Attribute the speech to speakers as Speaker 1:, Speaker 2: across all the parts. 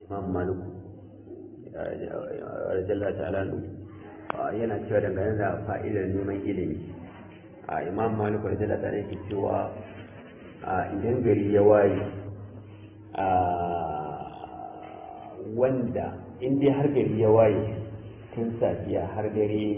Speaker 1: imam maliku rajalla ta'ala yana cewa dangane da fa'idar neman ilimi a imam maliku rajalla ta'ala yake cewa idan gari ya waye wanda in dai har gari ya waye tun safiya har dare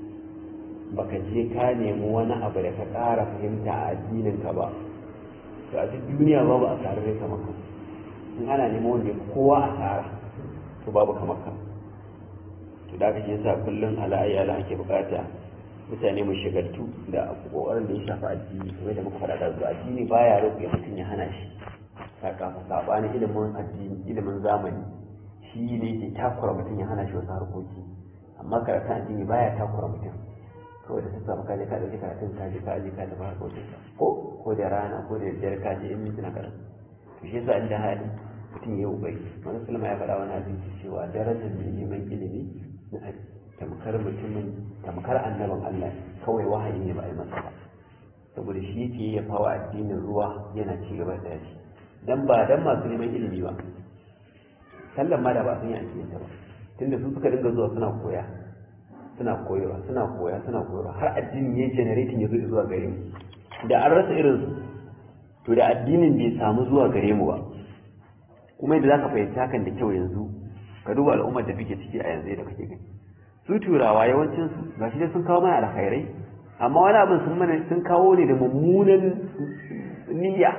Speaker 1: baka je ka nemi wani abu da ka ƙara fahimta a addininka ba to a duk duniya babu a tare da kamar ka in ana neman wanda kowa a tsara to babu kamar ka to da kake yasa kullum ala ayyala ake bukata mutane mu shigaltu da kokarin da ya shafi addini kamar da muka faɗa da zuwa addini baya rufe mutum ya hana shi sakamakon sabanin ilimin addini ilimin zamani shi ne ke takura mutum ya hana shi wasu harkoki amma karatun addini baya takura mutum kawai da sassa ka je ka dauki karatun ka je ka je ka tafi harkokin ka ko ko da rana ko da daddare ka je in mintuna karan to shi yasa inda hali mutum ya yi ubari wani sulma ya faɗa wani abinci cewa darajar mai neman ilimi na tamkar mutumin tamkar annabin Allah kawai wahayi ne ba a yi masa ba saboda shi yake ya fawa addinin ruwa yana ci gaba da shi dan ba dan masu neman ilimi ba sallan ma da ba sun yi ake yin ta ba tunda su suka dinga zuwa suna koya suna koyarwa suna koya suna koyarwa har addinin ya generating ya zo zuwa gare mu da an rasa irin su to da addinin bai samu zuwa gare mu ba kuma yadda zaka fahimci hakan da kyau yanzu ka duba al'ummar da muke ciki a yanzu da kake gani su turawa yawancin su gashi dai sun kawo mana alkhairai amma wani abin sun mana sun kawo ne da mummunan niyya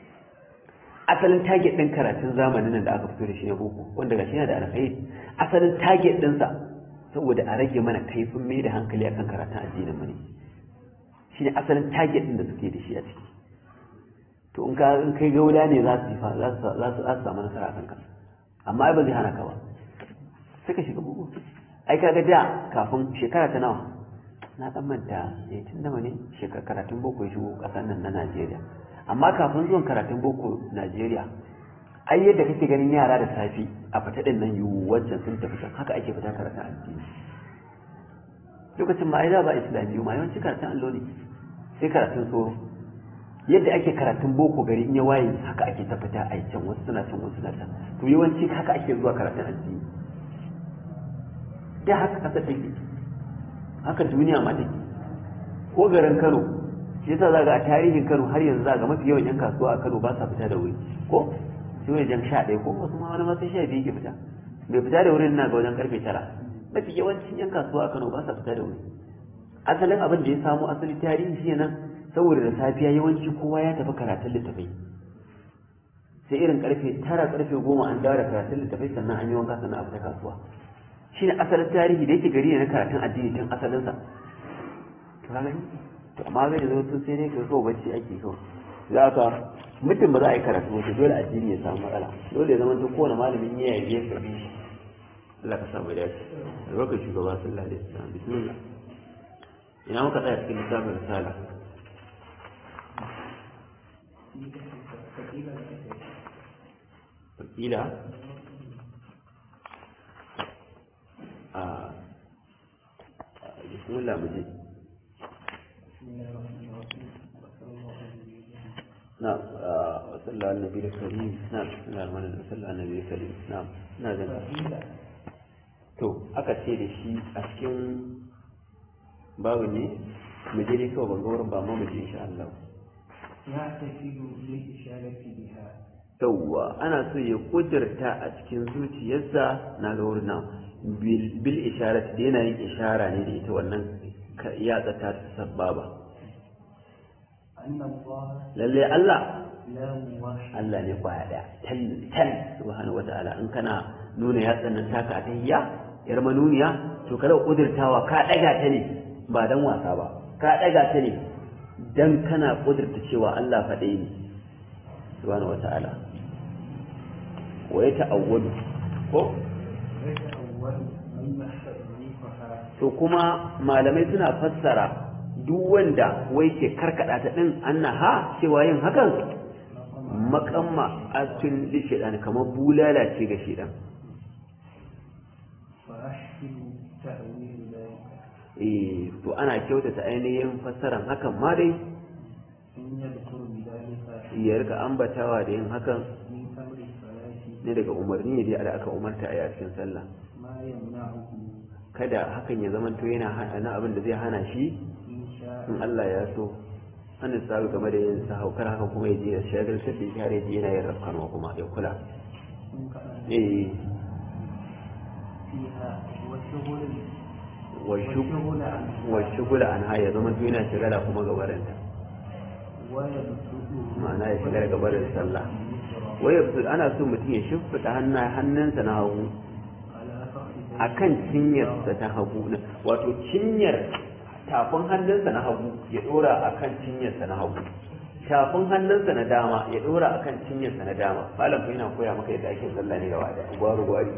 Speaker 1: asalin target din karatun zamanin nan da aka fito da shi na boko wanda gashi yana da alkhairi asalin target ɗinsa saboda a rage mana kaifin mai da hankali akan karatun addinin mu ne shine asalin target din da suke da shi a ciki to in ka in kai gaula ne za su za su za su samu nasara akan ka amma ai ba zai hana ka ba sai ka shiga bugu ai kaga da kafin shekara ta nawa na dan manta eh tun da ne shekara karatun boko ya shigo kasar nan na Najeriya amma kafin zuwan karatun boko Najeriya ai yadda kake ganin yara da safi a fita din nan yiwu wancan sun tafi can haka ake fita karatun addini lokacin ma ai da ba islamiyu ma yawanci karatun allo ne sai karatun soro yadda ake karatun boko gari in ya waye haka ake ta fita a can wasu suna can wasu suna can to yawanci haka ake zuwa karatun addini da haka kasa take haka duniya ma take ko garin Kano shi yasa za ga a tarihin Kano har yanzu za ga mafi yawan 'yan kasuwa a Kano ba sa fita da wuri ko sai wajen sha ɗaya ko wasu ma wani ma sai sha biyu ke fita bai fita da wurin na ga wajen karfe tara mafi yawancin yan kasuwa a Kano ba sa fita da wuri asalin abin da ya samu asali tarihi shi nan saboda da safiya yawanci kowa ya tafi karatun littafai sai irin karfe tara karfe goma an dawo da karatun littafai sannan an yi wanka sannan a fita kasuwa shi ne asalin tarihi da yake gari ne na karatun addini tun asalinsa to ka gani to amma zai zo tun sai dai ka so bacci ake so za ka mutum ba za a yi karatu wato dole addini ya samu matsala dole ya zama ta kowane malamin ya yi ya karbi shi Allah ka samu dace albarkar shugaba sallallahu alaihi wasallam bismillah ina muka tsaya cikin littafin risala wakila a bismillah mu je نعم وصلى على النبي الكريم نعم بسم الله الرحمن الرحيم وصلى على النبي الكريم نعم ina jin to aka ce da shi a cikin babu ne mu je dai kawai ban ga wurin ba amma mu je insha Allah
Speaker 2: يعتقد للإشارة بها
Speaker 1: yawwa ana so ya kudurta a cikin zuciyarsa na ga wurin nan bil isharat da yana yin ishara ne da ita wannan yatsa ta sababa
Speaker 2: أن الله
Speaker 1: lalle Allah
Speaker 2: لا واحد
Speaker 1: Allah ne kwaya daya tal tal subhanahu wataala in kana nuna yatsan nan taka a tahiyya yar manuniya to kada kudurtawa ka daga ta ne ba dan wasa ba ka daga ta ne dan kana kudurta cewa Allah faɗe ne subhanahu wataala wa ya ta'awwadu ko
Speaker 2: يتأول من يحرفها
Speaker 1: to kuma malamai suna fassara duk wanda wai ke karkada ta din annaha cewa yin hakan makamma asin li shedan kamar bulala ce ga shedan
Speaker 2: وأحسن تأويل ذلك
Speaker 1: eh to ana kyautata ainihin fassaran hakan ma dai
Speaker 2: إن يذكر بذلك
Speaker 1: ya rika ambatawa da yin hakan
Speaker 2: من أمر الصلاة
Speaker 1: ne daga umarni ne da aka umarta a yi a cikin sallah
Speaker 2: ما يمنعه
Speaker 1: kada hakan ya zama to yana hana abin da zai hana shi
Speaker 2: إن شاء
Speaker 1: in Allah ya so an da sabu game da yin sahau kar hakan kuma ya je ya shagaltar da shi har ya je yana yin rafkanwa kuma ya kula
Speaker 2: إن كان
Speaker 1: eh
Speaker 2: فيها وشغل
Speaker 1: wa shug-
Speaker 2: وشغل عنها
Speaker 1: wa shugula an ha ya zama to yana shagala kuma gabarinta
Speaker 2: ويبسطه
Speaker 1: ma'ana ya shiga daga barin sallah
Speaker 2: اليسرى
Speaker 1: wai yabsu ana so mutum ya shimfiɗa hannu- hannunsa na hagu
Speaker 2: على فخذ
Speaker 1: akan cinyarsa ta hagu na- wato cinyar tafin hannunsa na hagu ya dora akan cinyarsa na hagu tafin hannunsa na dama ya dora akan cinyarsa na dama malam fa yana koya maka yadda ake sallah ne gaba da gwaru gwari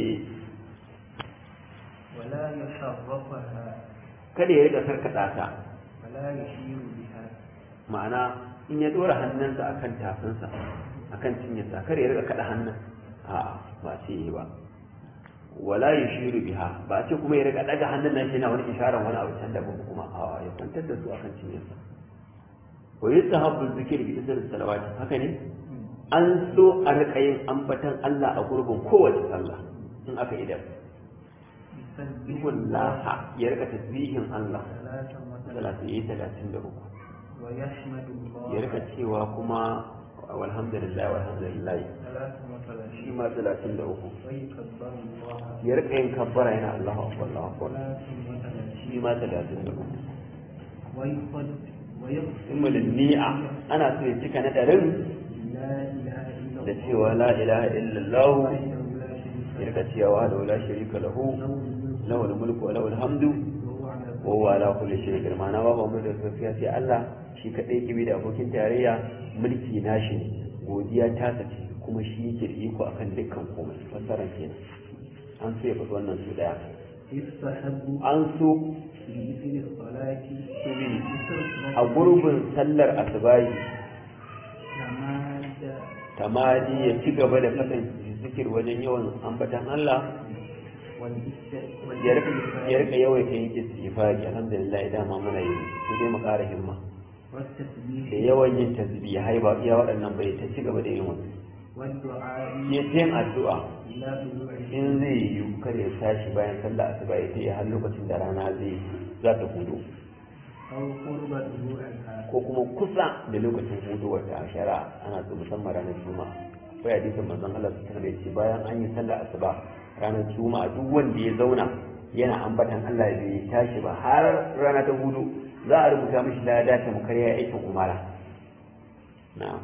Speaker 2: ولا يشرفها
Speaker 1: kada ya rika karkata ta
Speaker 2: ولا يشير بها
Speaker 1: ma'ana in ya dora hannunsa akan tafinsa akan cinyarsa kada ya rika kada hannun a ba ce yi ba wala yushiru biha ba ce kuma ya rika daga hannun nan shi yana wani isharar wani abu can daban kuma a ya kwantar da su akan cinyarsa wa yustahabbu zikir bi isr salawati haka ne an so a rika yin ambatan Allah a gurbin kowace sallah in aka idan
Speaker 2: يسبح
Speaker 1: bihullaha ya rika tasbihin Allah
Speaker 2: ثلاثا وثلاثا
Speaker 1: salatu yi 33
Speaker 2: ويحمد
Speaker 1: ya
Speaker 2: الله
Speaker 1: rika cewa kuma walhamdulillah walhamdulillah
Speaker 2: ثلاثا
Speaker 1: shi
Speaker 2: وثلاثين
Speaker 1: ma 33
Speaker 2: ويكبر الله
Speaker 1: ya rika yin kabbara yana Allahu akbar Allahu akbar
Speaker 2: ثلاثا
Speaker 1: shi
Speaker 2: وثلاثين
Speaker 1: ma 33
Speaker 2: ويقصد ويقصد
Speaker 1: imulin ni'a ana so ya cika na ɗarin
Speaker 2: لا إله إلا
Speaker 1: da
Speaker 2: الله
Speaker 1: cewa la ilaha illallah
Speaker 2: وحده لا شريك
Speaker 1: ya
Speaker 2: له
Speaker 1: rika cewa da wala sharika lahu
Speaker 2: له الملك
Speaker 1: lahu mulku wa lahu alhamdu
Speaker 2: وهو على
Speaker 1: wa huwa ala kulli shay'in qadir ma'ana ba mu da safiya sai Allah shi kadai kibi da abokin tarayya mulki nashi ne godiya ta sace kuma shi yake da iko akan dukkan komai fasaran kenan an so ya faɗi wannan su daya
Speaker 2: يستحب
Speaker 1: an so
Speaker 2: في مثل الصلاة
Speaker 1: su bi
Speaker 2: مثل
Speaker 1: a gurbin sallar asubahi
Speaker 2: تماد
Speaker 1: tamadi ya ci gaba da faɗin zikir wajen yawan ambatan Allah ya rika- ya rika yawaita yin istighfari alhamdulillah dama muna yi sai dai mu ƙara himma
Speaker 2: والتسبيح
Speaker 1: da yawan yin tasbihai ba iya waɗannan bai ta ci gaba da yin wani
Speaker 2: والدعاء
Speaker 1: ya ta yin addu'a
Speaker 2: إلى طلوع
Speaker 1: in zai yi kada ya tashi bayan sallah asuba ya yi har lokacin da rana zai za ta hudu
Speaker 2: أو قرب طلوعها
Speaker 1: ko kuma kusa da lokacin hudu wata shari'a ana so musamman ranar juma'a ko ya hadisin manzon Allah su tana ce bayan an yi sallah asuba ranar juma'a duk wanda ya zauna yana ambatan Allah bai tashi ba har rana ta hudu za a rubuta mishi lada ta mukar ya aikin umara na'am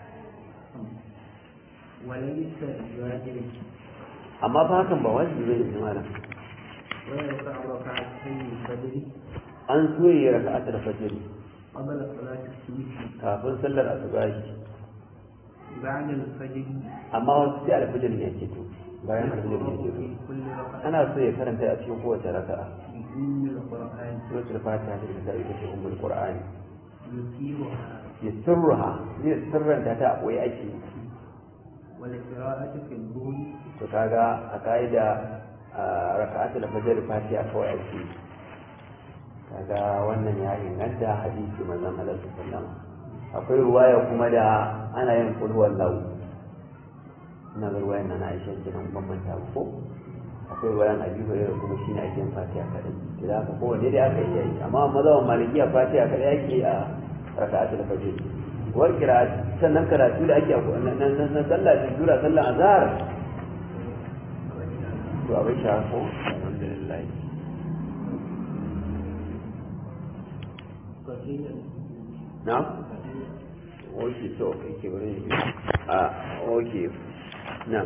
Speaker 2: وليس بواجب
Speaker 1: amma fa hakan ba wajibi bane ne malam
Speaker 2: ويرفع ركعتين الفجر
Speaker 1: an so yi raka'atul fajr
Speaker 2: قبل صلاة الصبح
Speaker 1: kafin sallar asubahi
Speaker 2: بعد الفجر
Speaker 1: amma wasu sai alfajir ne yake to bayan alfajir ne yake to
Speaker 2: في كل ركعة
Speaker 1: ana so ya karanta a cikin kowace raka'a
Speaker 2: بأم القرآن
Speaker 1: suratul fatiha da ita ita ce ummul qur'ani
Speaker 2: يثيرها
Speaker 1: ya sirruha zai sirranta ta a koyi ake yi.
Speaker 2: والقراءة في الظهر
Speaker 1: to kaga a ka'ida a raka'atul fajr fatiha kawai ake yi. kaga wannan ya inganta hadisi manzon Allah sallallahu alaihi wasallam akwai ruwaya kuma da ana yin kul huwallahu ina ga ruwayan nan Aisha kenan ban manta ba ko akwai ruwayan Abi Hurairah kuma shine ake yin fatiha kadai to da haka kowanne dai aka yi yi amma mazhaban malikiya fatiha kadai ake yi a raka'atul fajr war qira'at sannan karatu da ake a nan nan nan sallah da jura sallah azhar to abin sha ko alhamdulillah
Speaker 2: فقيل
Speaker 1: na oke to kake wurin a oke na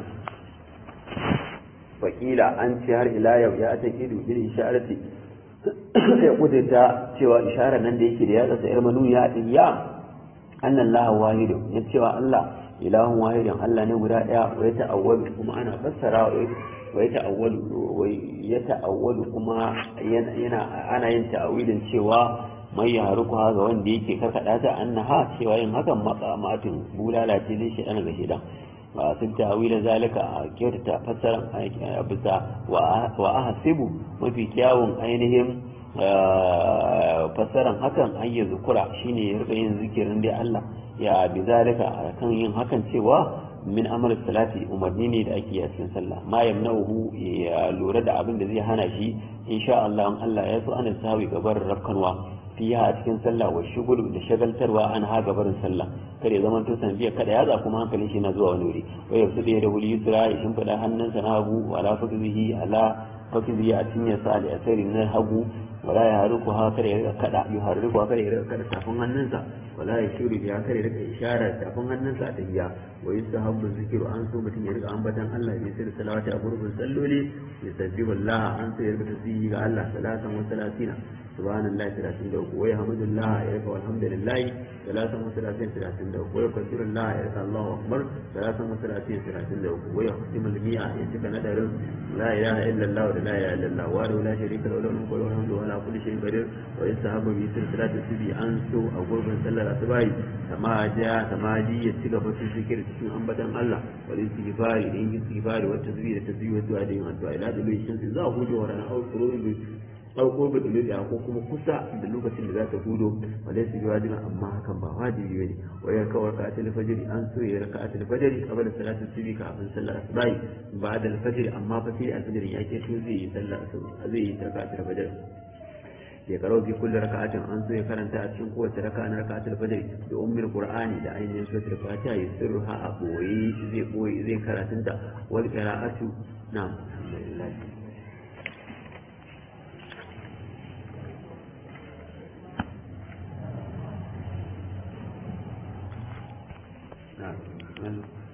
Speaker 1: wakila an ce har ila yau ya ta kidu bil isharati ya kudurta cewa isharar nan da yake da ya tsasa yar manu ya diya annan laha wahidu ya cewa Allah ilahun wahidin Allah ne guda daya wa ya ta'awwalu kuma ana fassara wa ya ta'awwalu wa ya ta'awwalu kuma yana ana yin ta'awilin cewa mai ya haruku ga wanda yake karkada ta annaha cewa yin hakan maqamatin bulala ce zai shi ga shidan wa sun ta'awila zalika a kyautata fassaran a bisa wa ahasibu mafi kyawun ainihin fassaran hakan an yi zukura shine ya rika yin zikirin dai Allah ya bi zalika kan yin hakan cewa min amal salati umarni ne da ake yi a cikin sallah ma yamna'uhu ya lura da abin da zai hana shi insha Allah in Allah ya so ana sawi gabar rafkanwa fiha a cikin sallah wa shugul da shagaltarwa an ha gabarin sallah kare zaman to sanadiyar kada ya za kuma hankalin shi na zuwa wani wuri wa yafsu da wuli yusra ya shimfida hannunsa na hagu wala fakzihi ala fakzihi a cinyar sa da asari na hagu wala ya haruku ha kare ya kada ya haruku ha kare ya kada tafin hannunsa wala ya shuri ya kare ya ishara tafin hannunsa a tahiya wa yustahabbu zikru an so mutum ya rika ambatan Allah ya sirri salawati a gurbin salloli ya sabbihu Allah an so ya rika tasbihi ga Allah salatan wa salatina subhanallahi 33 wa yahmudullah ya rika walhamdulillah salatan wa salatin 33 wa yakbirullah ya rika Allahu akbar salatan wa salatin 33 wa yahtimul mi'a ya cika nadarin la ilaha illallah wa la ilaha illallah wa la sharika lahu lahu mulku wa hamdu wa la kulli shay'in qadir wa yastahabbu bi sirri salati subhi an so a gurbin sallar asubai kama ja kama ji ya ci gaba cikin zikir cikin ambatan Allah wal istighfari da yin istighfari wa tasbih da tasbih wa du'a da yin addu'a ila da lokacin da za a hudu wa ran au kurun bi au ko bi dole ko kuma kusa da lokacin da za ta hudo wala su wajibi amma hakan ba wajibi bane wa ya kawar ka atil fajr an so ya raka atil fajr qabla salati subhi kafin sallar asubai ba'da al fajr amma fa sai al fajr ya ke to zai yi sallar asubai zai yi rakatul fajr ya karo fi kulli raka'atin an so ya karanta a cikin kowace raka'a na raka'atul fajr da ummul qur'ani da ainihin suratul fatiha ya sirruha a boye zai boye zai karatunta wal qira'atu na'am alhamdulillah na'am